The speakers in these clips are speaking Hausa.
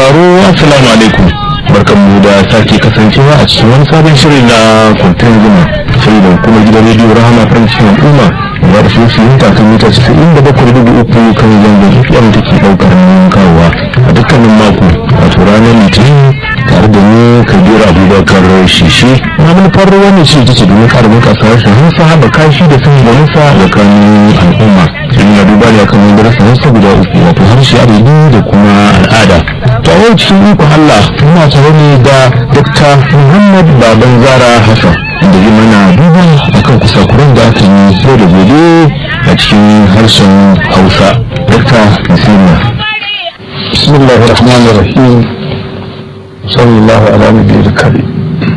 sauraro assalamu alaikum barkanmu da sake kasancewa a cikin wani sabon shirin na kwantar zuma shirin da hukumar gidan rediyo rahama farin cikin al'umma da da shi yin kakan mita casa'in da bakwai dubu uku kan zangon fm da ke ɗaukar nauyin kawowa a dukkanin mako wato ranar litinin tare da ni kabir abubakar shishi na manufar wannan ce ita ce domin ƙara bunƙasa harshen hausa haɓaka shi da sanya nisa da kanun al'umma shirin na duba ne akan wani darasa hausa guda uku wato harshe adadi da kuma al'ada to a yau cikin ikon allah muna tare ne da dr muhammad baban zara hassan da yi mana duba akan kusakuran da aka yi yau da gobe a cikin harshen hausa dr bismillah bismillah ar-rahman ar-rahim sallallahu ala nabiyil karim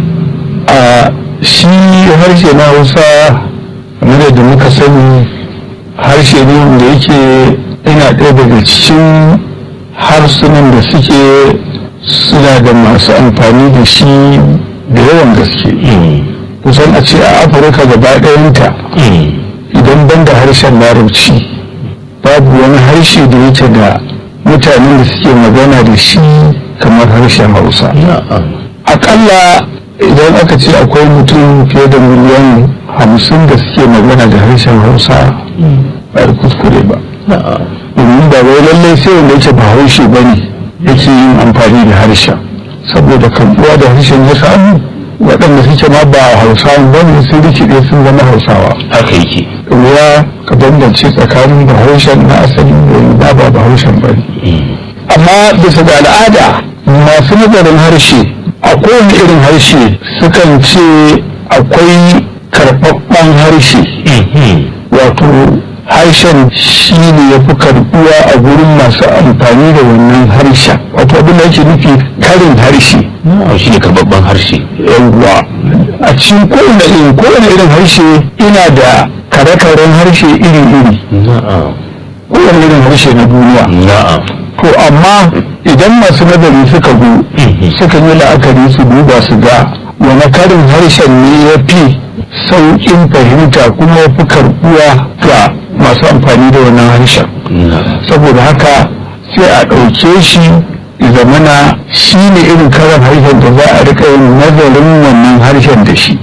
a shi harshe na hausa kamar da muka sani harshe ne da yake yana ɗaya daga cikin harsunan da suke suna da masu amfani da shi da yawan gaske kusan a ce a afirka gaba ɗayanta idan ban da harshen larabci babu wani harshe da yake da mutanen da suke magana da shi kamar harshen hausa akalla idan aka ce akwai mutum fiye da miliyan hamsin da suke magana da harshen hausa ba da kuskure ba domin ba wai lallai sai wanda yake ba haushe ba ne yake yin amfani da harshen saboda karbuwa da harshen ya samu waɗanda suke ma ba hausawa ba ne sun rikide sun zama hausawa haka yake ruwa ka bambance tsakanin bahaushen na asali da ba bahaushen ba ne amma bisa ga al'ada masu nazarin harshe a kowane irin harshe sukan ce akwai karɓaɓɓen harshe wato harshen shi ne ya fi karɓuwa a gurin masu amfani da wannan harshen wato abin da ake nufi karin harshe shi ne karɓaɓɓen harshe yawwa a cikin kowane irin kowane irin harshe ina da kare-karen harshe iri-iri kowane irin harshe na duniya na'am to amma idan masu nazari suka zo suka yi la'akari su duba su ga wani karin harshen ne ya fi sauƙin fahimta kuma ya fi karɓuwa ga masu amfani da wannan harshen saboda haka sai a ɗauke shi zamana shi ne irin karin harshen da za a rika yin nazarin wannan harshen da shi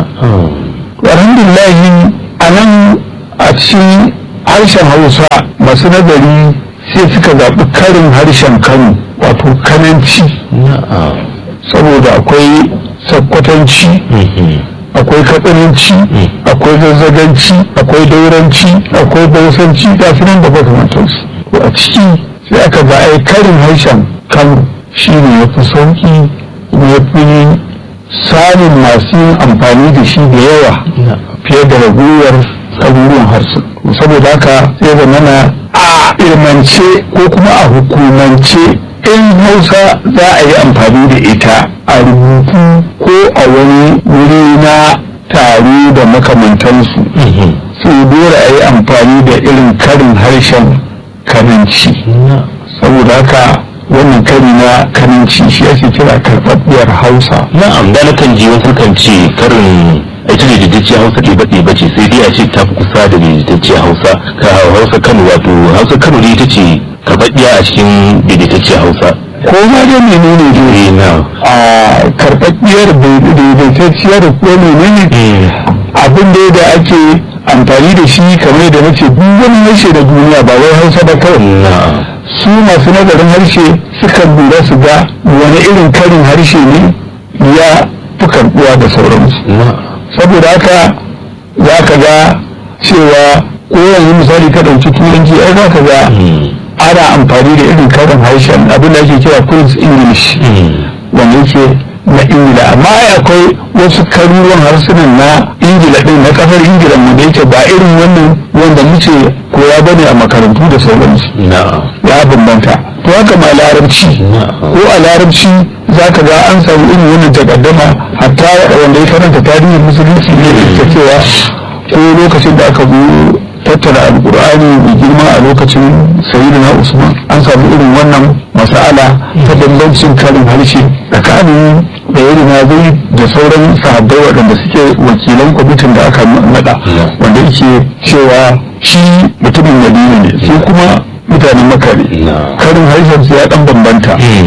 alhamdulillahi a nan a cikin harshen hausa masu nazari sai suka zaɓi karin harshen kano wato kananci saboda akwai sakkwatanci akwai katsananci akwai zazzaganci akwai dauranci akwai bausanci ga su nan da makamantarsu a ciki sai aka ga ai karin harshen kano shi ne ya fi sauƙi kuma ya fi samun masu yin amfani da shi da yawa fiye da raguwar tsaruruwan harsu saboda haka sai zamana a ilmance ko kuma a hukumance in hausa za a yi amfani da ita a rubutu ko a wani wuri na taro da makamantansu sai dole a yi amfani da irin karin harshen kananci saboda haka wannan kari na kananci shi ake kira karɓaɓɓiyar hausa na'am da nakan ji wasu kan ce karin ita ne daidaiciyar hausa ɗiba ɗiba ce sai dai a ce ta fi kusa da daidaitacciyar hausa ka hausa kano wato hausa kano ne ita ce karɓaɓɓiya a cikin daidaitacciyar hausa ko ma dai menene dai na a karɓaɓɓiyar daidaitacciyar ko menene abin da da ake amfani da shi kamar da nace duk wani harshe da duniya ba wai hausa ba kawai na'am su masu nazarin harshe sukan lura su ga wani irin karin harshe ne ya fi karɓuwa da sauransu na'am saboda haka za ka ga cewa ko yanzu misali ka ɗauki turanci ai za ka ga ana amfani da irin karin harshen abin da ake kira Queen's English wanda yake na Ingila amma ai akwai wasu karuwan harsunan na Ingila ɗin na ƙasar Ingila mu da yake ba irin wannan wanda muke koya bane a makarantu da sauransu na'am ya bambanta to haka ma larabci ko a larabci za ka ga an samu irin wannan takaddama hatta wanda ya karanta tarihin musulunci ne da cewa ko lokacin da aka zo tattara alkur'ani mai girma a lokacin sayyidina usman an samu irin wannan masala ta bambancin karin harshe tsakanin da irin zai da sauran sahabbai waɗanda suke wakilan kwamitin da aka naɗa wanda yake cewa shi mutumin madina ne sai kuma mutanen makare karin harshen su ya dan bambanta to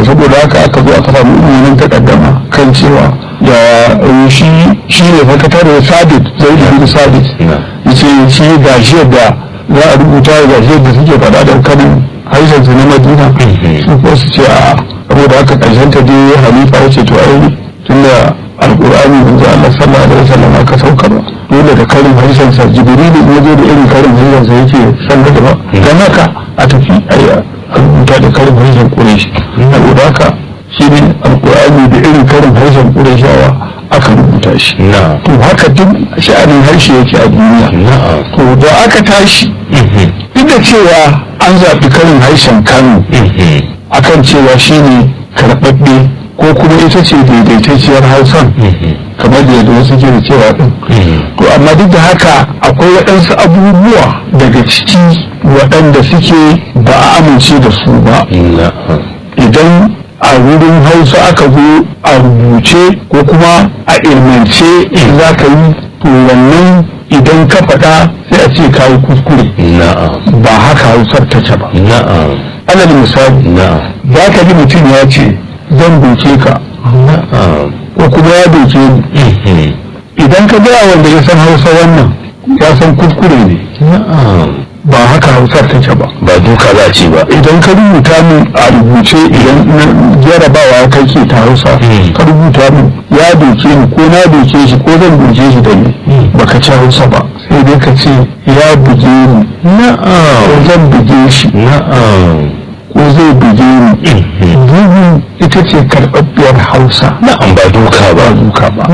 saboda haka aka zo aka samu ilimin takaddama kan cewa da shi shi ne sakatare sabit zai da bin sabit yace shi gashi da za a rubuta gashi da suke faɗa da kanin harshen su na madina su ko su ce a saboda haka ƙarshen ta dai halifa ya ce to ai tunda alƙur'ani manzo Allah sallallahu alaihi wasallam aka saukar dole da karin harshen sa jibrilu ya zo da irin karin harshen sa yake san da ba dan haka a tafi a rubuta da karin harshen quraish saboda haka shi ne alƙur'ani da irin karin harshen qurayshawa aka rubuta shi to haka duk sha'anin harshe yake a duniya to da aka tashi duk da cewa an zaɓi karin harshen kano akan cewa shine karɓaɓɓe ko kuma ita ce daidaitacciyar hausan kamar da yadda wasu ke da cewa ɗin to amma duk da haka akwai waɗansu abubuwa daga ciki waɗanda suke ba a amince da su ba idan a wurin hausa aka zo a rubuce ko kuma a ilmance za ka yi to wannan idan ka faɗa sai a ce ka yi kuskure ba haka hausar ta ce ba alal misali za ka ji mutum ya ce zan doke ka ko kuma ya doke ni idan ka gaya wanda ya san hausa wannan ya san kuskure ne ba haka hausar take ba ba duka za ce ba idan ka rubuta min a rubuce idan jarabawa kai ke ta hausa ka rubuta min ya doke ni ko na doke shi ko zan doke shi da ni baka ci hausa ba sai dai ka ce ya buge ni ko zan buge shi ko zai buge ni bugu ita ce karɓaɓɓiyar hausa na'am ba duka ba duka ba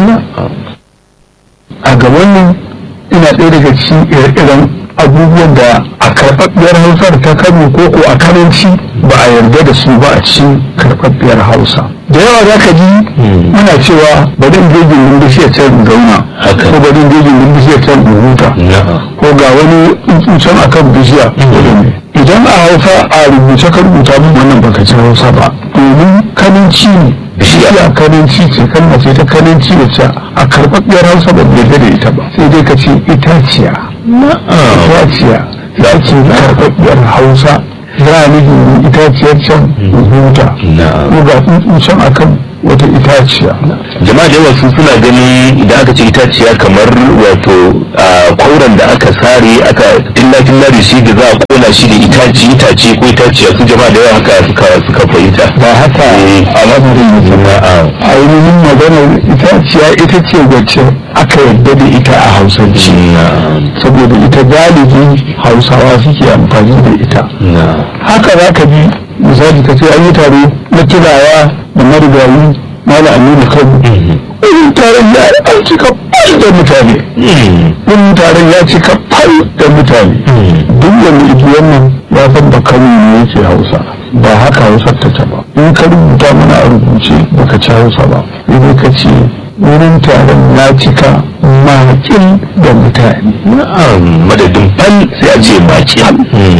a gaban nan ina ɗaya daga cikin ire-iren abubuwan da a karɓaɓɓiyar hausar ta kano ko ko a karanci ba a yarda da su ba a cikin karɓaɓɓiyar hausa da yawa za ka ji muna cewa bari in je gindin bishiyar can in zauna ko bari in je gindin bishiyar can in huta ko ga wani tsuntsun akan bishiya idan a hausa a rubuce ka rubuta min wannan baka ci hausa ba domin kaninci ne bishiya kaninci ce kalma ce ta kaninci wacce a karɓaɓɓiyar hausa ba yarda da ita ba sai dai ka ce itaciya itaciya za ce karɓaɓɓiyar hausa za a nufin itaciyar can huta ko ga tsuntsun akan wata itaciya jama'a da yawa su suna gani idan aka ce itaciya kamar wato kwauran da aka sare aka tilla-tilla da shi da za a kona shi da itaci itace ko itaciya su jama'a da yawa haka suka suka fahimta ba haka al'amarin yake ba a ainihin maganar itaciya ita ce wacce aka yarda da ita a hausance saboda ita galibi hausawa suke amfani da ita haka za ka ji misali ka ce an yi taro na tunawa da marigayi mala aminu kano irin taron ya an cika fal da mutane irin taron ya cika fal da mutane duk wani ibi wannan ya san da kano ne yake hausa ba haka hausar ta ce ba in ka rubuta mana a rubuce baka ci hausa ba sai ka ce wurin taron ya cika makin da mutane madadin fal sai a ce makin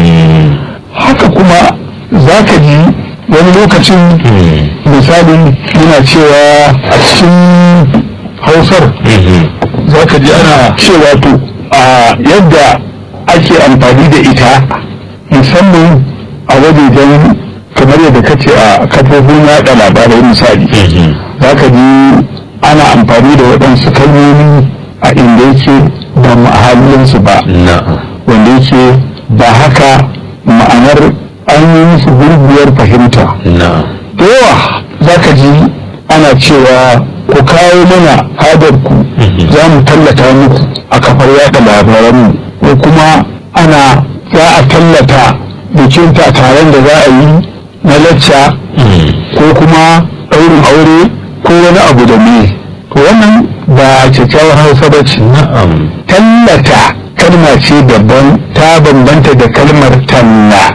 haka kuma za ka ji wani lokacin misali yana cewa a cikin hausar za ka ji ana cewa to a yadda ake amfani da ita musamman a wajejen kamar yadda ka ce a kafofin yaɗa labarai misali za ka ji ana amfani da waɗansu kalmomi a inda yake ba mahallinsu ba wanda yake ba haka ma'anar an yi musu gurguwar fahimta da yawa za ka ji ana cewa ku kawo mana hadarku za mu tallata muku a kafar yada labaranmu ko kuma ana za a tallata bikin taron da za a yi na lacca ko kuma ɗaurin aure ko wani abu da me to wannan ba kyakkyawar hausa ba ce tallata kalma ce daban ta bambanta da kalmar talla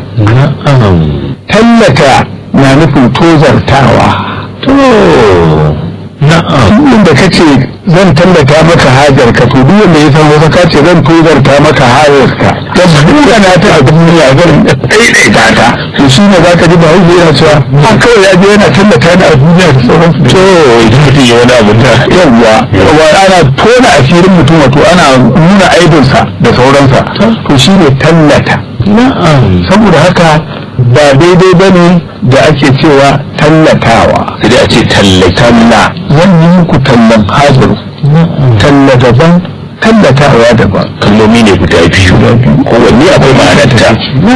tallata na nufin tozartawa to na'am inda ka ce zan tallata maka hajar ka to duk wanda ya san wasu ka ce zan tozarta maka hajar ka ta buga na ta a duniya zan daidaita ta to shi ne za ka ji ba hausa yana cewa a kawai ya je yana tallata ni a duniya da sauransu to idan mutum ya wani abu da yawwa yawwa ana tona asirin mutum wato ana nuna aibinsa da sauransa to shi ne tallata na'am saboda haka ba daidai ba ne da ake cewa tallatawa sai dai a ce tallata talla zan yi muku tallan hajar talla daban tallatawa daban kalmomi ne guda biyu kowanne akwai ma'anarta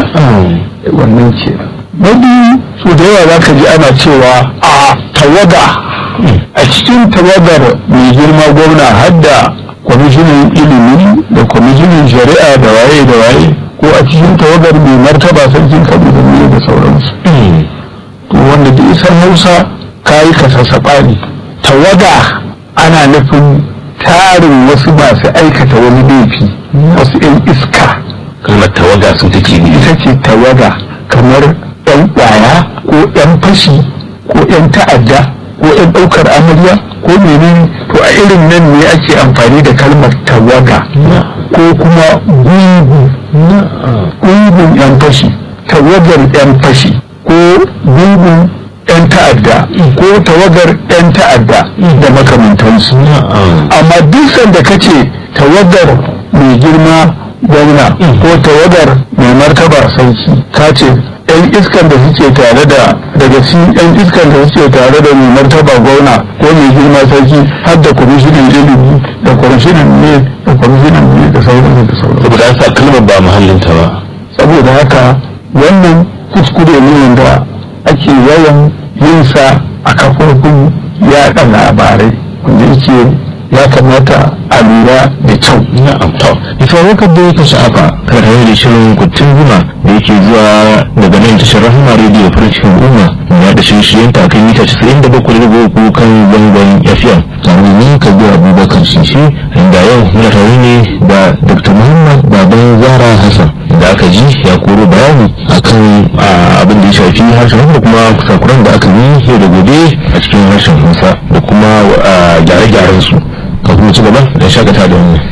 wannan ce na biyu so da yawa za ka ji ana cewa a tawaga a cikin tawagar mai girma gwamna hadda kwamishinan ilimi da kwamishinan shari'a da waye da waye ko a cikin tawagar mai martaba sarkin kaduna ne da sauransu to wanda da isar hausa kayi ka sassaɓa ne tawaga ana nufin tarin wasu masu aikata wani laifi wasu 'yan iska kalmar tawaga su take ne ita ce tawaga kamar 'yan ƙwaya ko 'yan fashi ko 'yan ta'adda ko 'yan ɗaukar amarya ko menene to a irin nan ne ake amfani da kalmar tawaga ko kuma gungu gungun 'yan fashi tawagar 'yan fashi ko gungun 'yan ta'adda ko tawagar 'yan ta'adda da makamantansu amma duk sanda kace tawagar mai girma gwamna ko tawagar mai martaba sarki ka ce yan iskan da suke tare da daga cikin yan iskan da suke tare da mai martaba gwamna ko mai girma sarki har da kwamishinan ilimi da kwamishinan ne da kwamishinan ne da sauransu da sauransu saboda an sa kalmar ba muhallinta ba saboda haka wannan kuskure ne wanda ake yawan yin sa a kafofin yaɗa labarai wanda yake ya kamata a lura da kyau na'am to ifa wakar da yake sha'afa kan hanyar da shirin kuttun zuma da yake zuwa daga nan tashar rahama rediyo farin cikin umma ya da shirye-shiryen takan mita 97.3 kan zangon fm tare ni kabi abubakar shishi inda yau muna tare ne da dr muhammad baban zara hassan da aka ji ya koro bayani akan abin da ya shafi harshen da kuma kusakuran da aka yi yau da gobe a cikin harshen hausa da kuma gyare-gyaren su kafin mu ci gaba da shakata da wani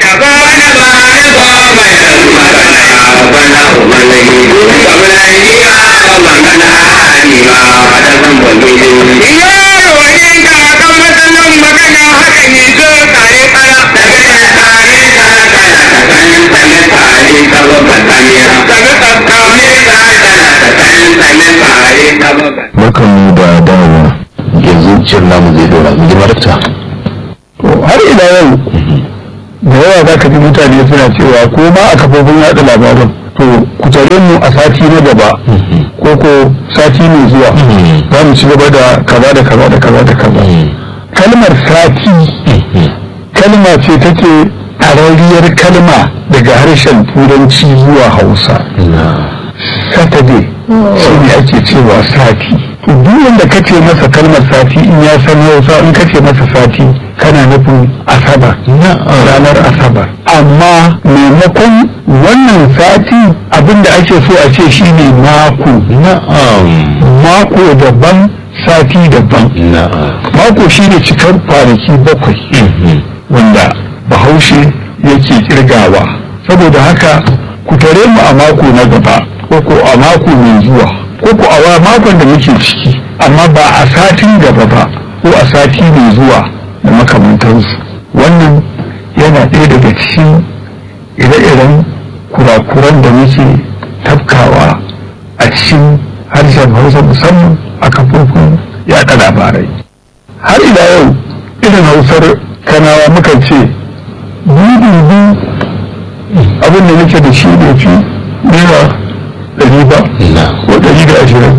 barkan mu da dawowa yanzu shirin namu zai dora girma dakta to har ila yau da yawa za ka ji mutane suna cewa ko ma a kafofin yaɗa labaran to ku tare mu a sati na gaba ko ko sati mai zuwa za mu ci gaba da kaza da kaza da kaza da kaza kalmar sati kalma ce take tarariyar kalma daga harshen turanci zuwa hausa saturday shi ne ake cewa sati to duk wanda kace masa kalmar sati in ya san hausa in kace masa sati kana nufin asabar ranar asabar amma maimakon wannan sati abinda ake so a ce shine mako mako daban sati daban mako shine cikar kwanaki bakwai wanda bahaushe yake kirgawa saboda haka ku tare mu a mako na gaba ko ko a mako mai zuwa ko ko a makon da muke ciki amma ba a satin gaba ba ko a sati mai zuwa da makamantansu wannan yana ɗaya daga cikin ire-iren kurakuran da muke tafkawa a cikin harshen hausa musamman a kafofin yaɗa labarai har ila yau irin hausar kanawa mukan ce dubu abin da nake da shi da fi naira ɗari ba ko ɗari da ashirin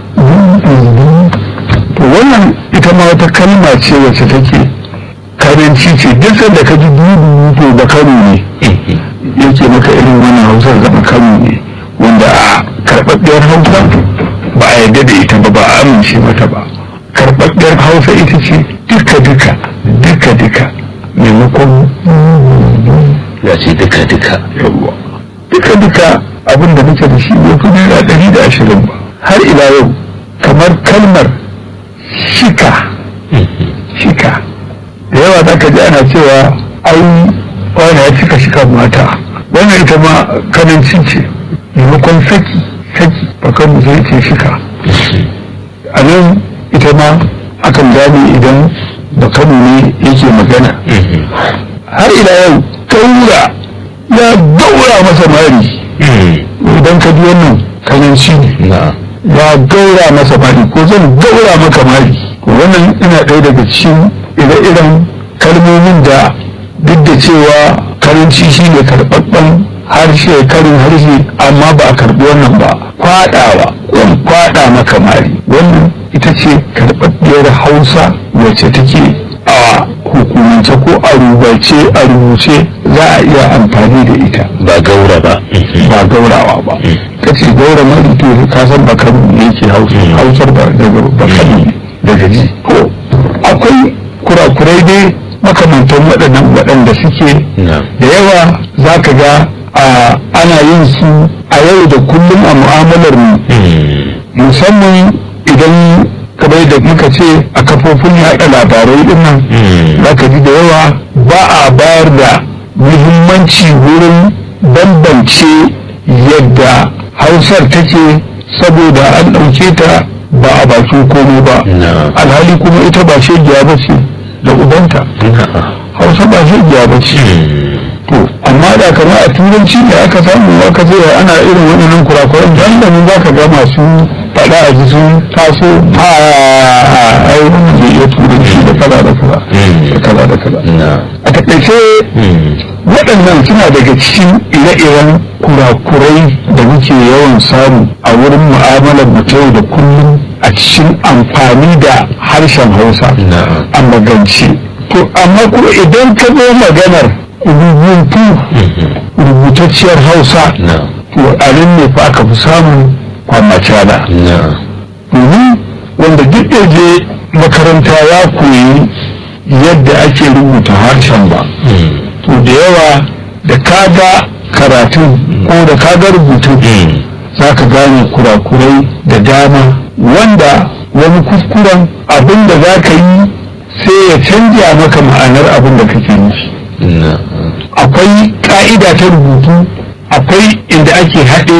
to wannan ita ma wata kalma ce wacce take karanci ce duk sanda ka ji dubu to da kano ne yake maka irin wannan hausar zama kano ne wanda a karɓaɓɓiyar hausa ba a yarda da ita ba ba a amince mata ba karɓaɓɓiyar hausa ita ce duka duka duka duka maimakon ya ce duka duka yawwa duka duka abin da muke da shi bai fi naira ɗari da ashirin ba har ila yau kamar kalmar shika shika da yawa za ka ji ana cewa ai wani ya cika shika mata wannan ita ma kanancin ce maimakon saki saki bakan mu zai ce shika a nan ita ma akan gane idan bakanu ne yake magana har ila yau taura ya daura masa mari idan ka ji wannan kananci ne na'am ya gaura masa mari ko zan gaura maka mari wannan ina ɗaya daga cikin ire-iren kalmomin da duk da cewa karanci shi ne karɓaɓɓen harshe karin harshe amma ba a karɓi wannan ba kwaɗawa wani kwaɗa maka mari wannan ita ce karɓaɓɓiyar hausa wacce take a hukumance ko a rubace a rubuce za a iya amfani da ita ba gaura ba ba gaurawa ba ka ce gaura mari to ka san bakar ne yake hausa hausar ba daga bakar ne daga ji to akwai kurakurai dai makamantan waɗannan waɗanda suke na'am da yawa za ka ga a ana yin su a yau da kullum a mu'amalar mu musamman idan kamar da muka ce a kafofin yaɗa labarai din nan za ka ji da yawa ba a bayar da muhimmanci wurin bambance yadda hausar take saboda an ɗauke ta ba a bakin komai ba na'am alhali kuma ita ba shegiya ba ce da ubanta na'am hausa ba shegiya ba ce to amma da kama a turanci da aka samu aka ce ana irin waɗannan kurakuran dan da mun zaka ga masu faɗa a ji sun taso a ai wannan zai iya turanci da kaza da kaza da kaza da kaza na'am a takaice waɗannan suna daga cikin ire-iren kurakurai da muke yawan samu a wurin mu'amalar mu ta yau da kullum a cikin amfani da harshen hausa na'am a magance to amma kuma idan ka zo maganar rubutu rubutacciyar hausa na'am to a nan ne fa aka fi samun kwamacala na'am domin wanda duk da je makaranta ya koyi yadda ake rubuta harshen ba to da yawa da kaga karatun ko da kaga rubutun za ka gane kurakurai da dama wanda wani kuskuren abin da za ka yi sai ya canja maka ma'anar abin da kake nufi na'am akwai ka'ida ta rubutu akwai inda ake haɗe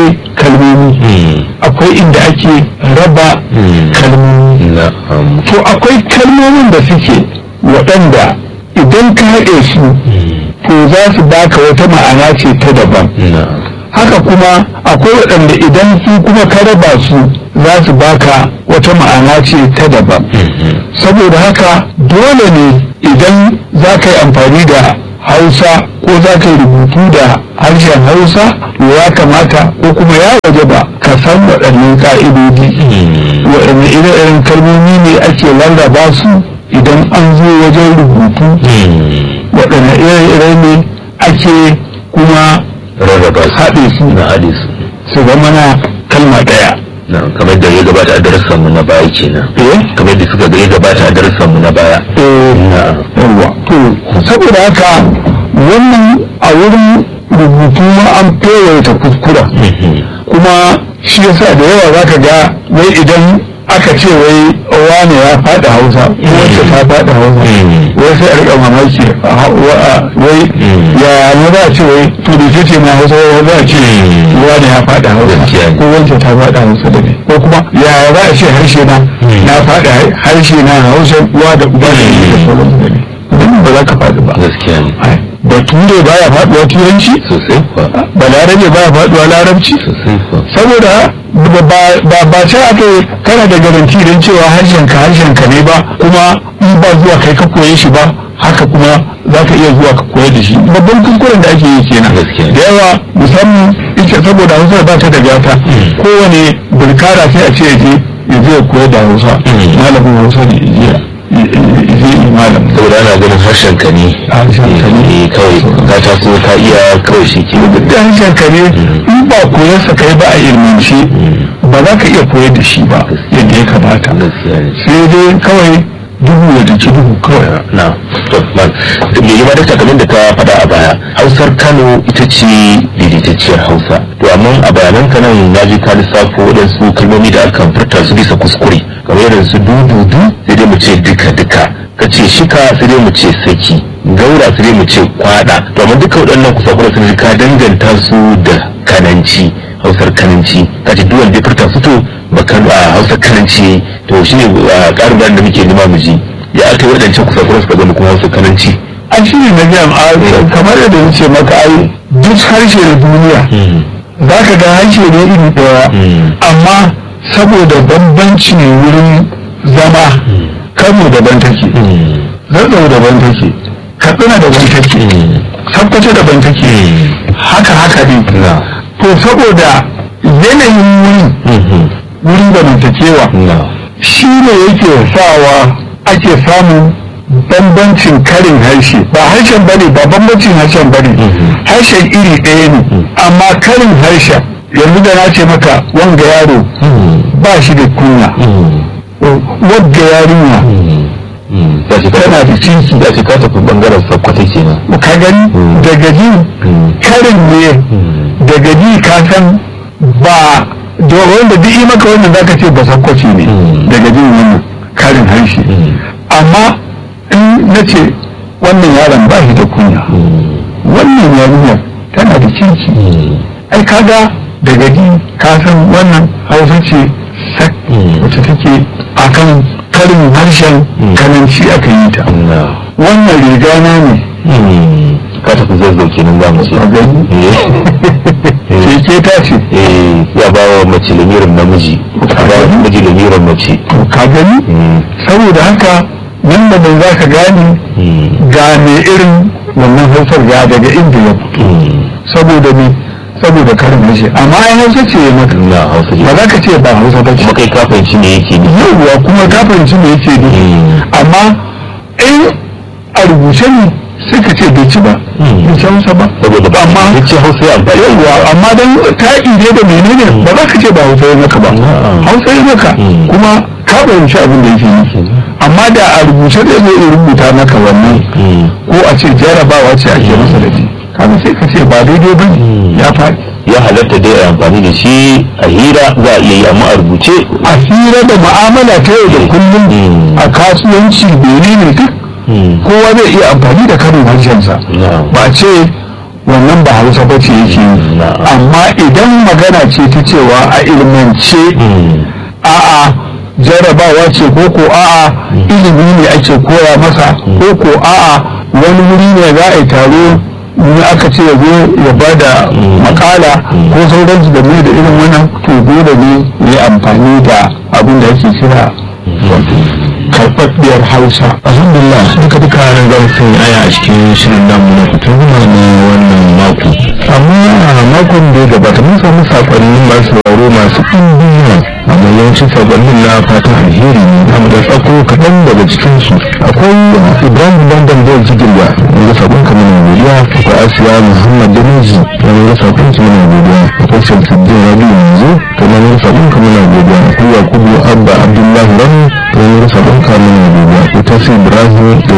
kalmomi akwai inda ake raba kalmomi na'am to akwai kalmomin da suke waɗanda idan ka haɗe su to za su baka wata ma'ana ce ta daban na'am haka kuma akwai waɗanda idan su kuma ka raba su za su baka wata ma'ana ce ta daban saboda haka dole ne idan za ka yi amfani da hausa ko za ka yi rubutu da harshen hausa to ya kamata ko kuma ya waje ba ka san waɗannan ka'idodi waɗanne ire-iren kalmomi ne ake lallaba su idan an zo wajen rubutu waɗanne ire-ire ne ake kuma rarraba su haɗe su na haɗe su su zama na kalma ɗaya na'am kamar da ya gabata a darasan mu na baya kenan eh kamar da suka ga ya gabata a darasan mu na baya eh na'am yawa to saboda haka wannan a wurin rubutu ma an fewaita kuskura kuma shi yasa da yawa zaka ga wai idan aka ce wai wane ya faɗi hausa ko wacce ta faɗi hausa wai sai a riƙa mamaki a ha- wa- a- wai ya ne za a ce wai to da ce ce ma hausa wai za a ce wane ya faɗi hausa Gaskiya ne. ko wacce ta faɗi hausa da ne ko kuma ya za a ce harshe na na faɗi harshe na hausa uwa da uba da ne da sauransu da ne wannan ba za ka faɗi ba gaskiya ne Ai, bature baya faɗuwa turanci sosai kuwa balarabe baya faɗuwa larabci sosai kuwa saboda ba ba ba ce aka yi kana da garanti don cewa harshen ka harshen ka ne ba kuma in ba zuwa kai ka koye shi ba haka kuma za ka iya zuwa ka koyar da shi babban kuskuren da ake yi kenan Gaskiya. da yawa musamman ita saboda hausa ba ta da gata kowane burkara sai a ce ya je ya je ya koyar da hausa malamin hausa ne ya je ya je yi malam saboda ana ganin harshen ka ne Harshen ka ne. Eh, kawai ka taso ka iya kawai shi ke da harshen ka ne in ba koyarsa kai ba a ilmance ba za ka iya koyar da shi ba yadda ya kamata gaskiya ne sai dai kawai duhu ya daki duhu kawai na to man me yi da kamar da ka faɗa a baya hausar kano ita ce daidaitacciyar hausa to amma a bayanan ka nan na ji ka lissafo waɗansu kalmomi da aka furta su bisa kuskure kamar irin su dududu sai dai mu ce duka duka ka ce shika sai dai mu ce saki gaura sai dai mu ce kwada to amma duka waɗannan kusakura sun ji ka danganta su da kananci hausar kananci ka ce duk wanda ya furta su to ba kano a hausar kananci to shine a ƙarin bayan da muke nema mu ji ya aka yi waɗancan kusakura suka zama kuma hausar kananci an shi ne na jam a kamar yadda nace maka ai duk harshe na duniya za ka ga harshe ne iri ɗaya amma saboda bambanci wurin zama kano daban take zazzau daban take katsina daban take sakkwato daban take haka haka ne to saboda yanayin wuri wurin zamantakewa shi ne yake sawa ake samun bambancin karin harshe ba harshen bane ba bambancin harshen bane harshen iri ɗaya ne amma karin harshen yanzu da na ce maka wanga yaro ba shi da kunya wadda yarinya tana da cinki da shi ka tafi bangaren sakkwata kenan ka gani daga ji karin ne daga ji ka san ba da wanda duk yi maka wannan zaka ce ba sakkwaci ne daga jin wannan karin harshe amma in na ce wannan yaron ba shi da kunya wannan yarinyar tana da cinki ai kaga daga ji ka san wannan hausa ce sak wacce take akan karin harshen kananci aka yi ta wannan riga na ne ka tafi zazzau kenan za mu ce a gani keke ta ce ya ba wa mace lamirin namiji a ba wa namiji lamirin mace ka gani saboda haka nan da nan za ka gane ga me irin wannan hausar ya daga inda ya fito saboda me saboda karin harshe amma ai hausa ce ya maka na hausa ba za ka ce ba hausa ba ce kuma kai ka fahimci me yake ne yauwa kuma ka fahimci me yake nufi amma in a rubuce ne sai ka ce bai ci ba bai ci hausa ba saboda ba amma ya ce hausa ya amfani yauwa amma dan ta ide da menene ba za ka ce ba hausa ya maka ba hausa ya maka kuma ka fahimci abin da yake nufi amma da a rubuce zai zo ya rubuta maka wannan ko a ce jarabawa ce ake masa da shi kaga sai ka ce ba daidai ba ne ya faɗi ya halatta dai a amfani da shi a hira za a iya yi amma a rubuce a hira da mu'amala ta yau da kullum a kasuwanci menene duk kowa zai iya amfani da karin harshensa ba ce wannan ba hausa ba ce yake yi amma idan magana ce ta cewa a ilmance a'a jarabawa ce ko ko a'a ilimi ne ake koya masa ko ko a'a wani wuri ne za a yi taro ne aka ce ya zo ya ba da makala ko sauransu da mai da irin wannan to dole ne ya amfani da abin da ake kira karɓaɓɓiyar hausa alhamdulillah duka duka nan za mu sanya aya a cikin shirin namu na fitar na wannan mako amma a makon da ya gabata mun samu sakonnin masu sauraro masu ɗimbin yawa amma yawancin sakonnin na fatan alheri ne amma da tsako kaɗan daga cikinsu akwai ibrahim bandan da jigirya wanda sakon ka mana godiya akwai asiya muhammad damiji wanda sakon ki mana godiya akwai shamsuddin rabiu yanzu kamar wanda sakon ka mana godiya akwai yakubu abba abdullahi rani wani sabon kamun gobe akwai tasiri ibrahim